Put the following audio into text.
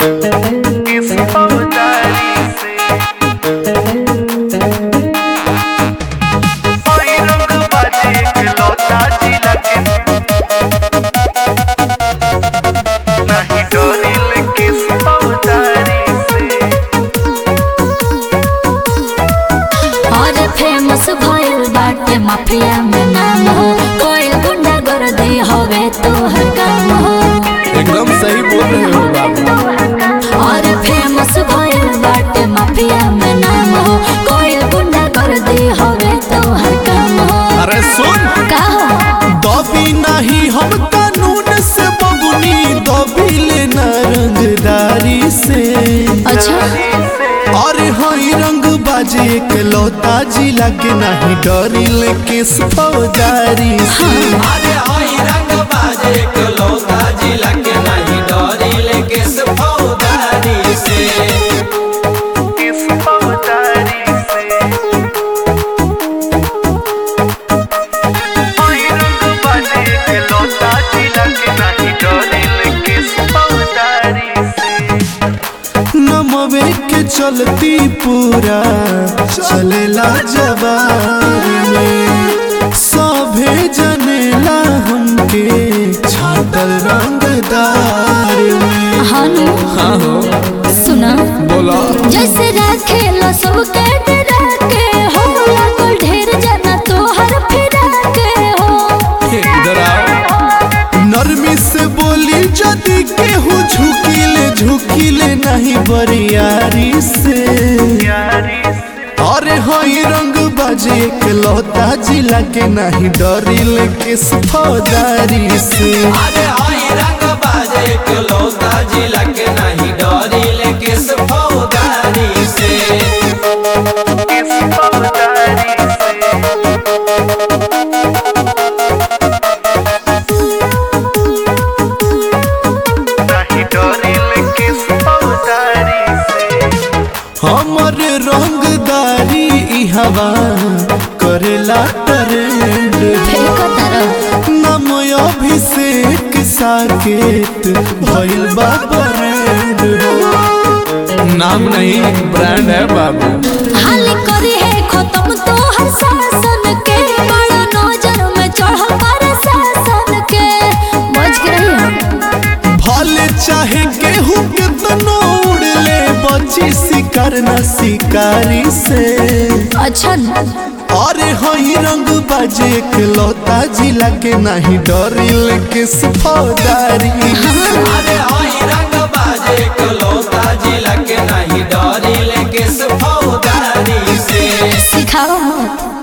इस फौजदारी से कोई रंग बाजे इकलौता जिला के नहीं डोरिल किस फौजदारी से और फेमस भइल बाटे माफिया में नाम हो कोई गुंडा कर दे हवे तो हर काम हो एकदम सही बोल रहे हो बाबू और फेमस भइल बाटे माफिया में नाम हो कोई गुंडा कर दे हवे तो हर काम हो अरे सुन का हो दबी नहीं हम कानून से बबुनी दबी लेना रंगदारी से अच्छा अरे हई रंग बाजे के लौता जिला के नहीं डरी ले किस फौजदारी से अरे हई रंग बाजे के लौता जिला के नहीं डरी लेके फौदारी से इस फौजदारी से कोई रंग बाजे इकलौता जिला के नहीं डोरिल किस फौजदारी से नमवे के चलती पूरा चलेला जवार में सभे जनेला हमके छाटल रंगदार में हानु हाँ हो सुना बोला जैसे राखेला सबके डरा के हो लागल ढेर जना तोहर फिरा के हो इधर आओ नरमी से बोली जदी केहू झुकीले झुकीले नहीं बरियारी से यारी से अरे हई रंग बाजे के लौता जिला के नहीं डरिल किस फौजदारी से अरे हई रंग बाजे के लौता जिला के नहीं डरी लेके फौदारी से इस फौजदारी से नहीं डोरिल किस फौजदारी से हमर रंगदारी ई हवा करेला ट्रेंड फेंको तरफ नाम अभिषेक साकेत भइल बा ब्रांड नाम नहीं ब्रांड है बाबू हाल करे है खत्म तो हर शासन के बड़ा नजर में चढ़ल पर शासन के बच के रही भले चाहे केहू के तनो उड़ ले बची शिकार न शिकारी से अच्छा न? अरे हई रंग बाजे के लौता जिला के नहीं डरिल किस फौजदारी से अरे हई रंग बाजे के लौता जिला के नहीं डरी लेके फौदारी से सिखाओ मत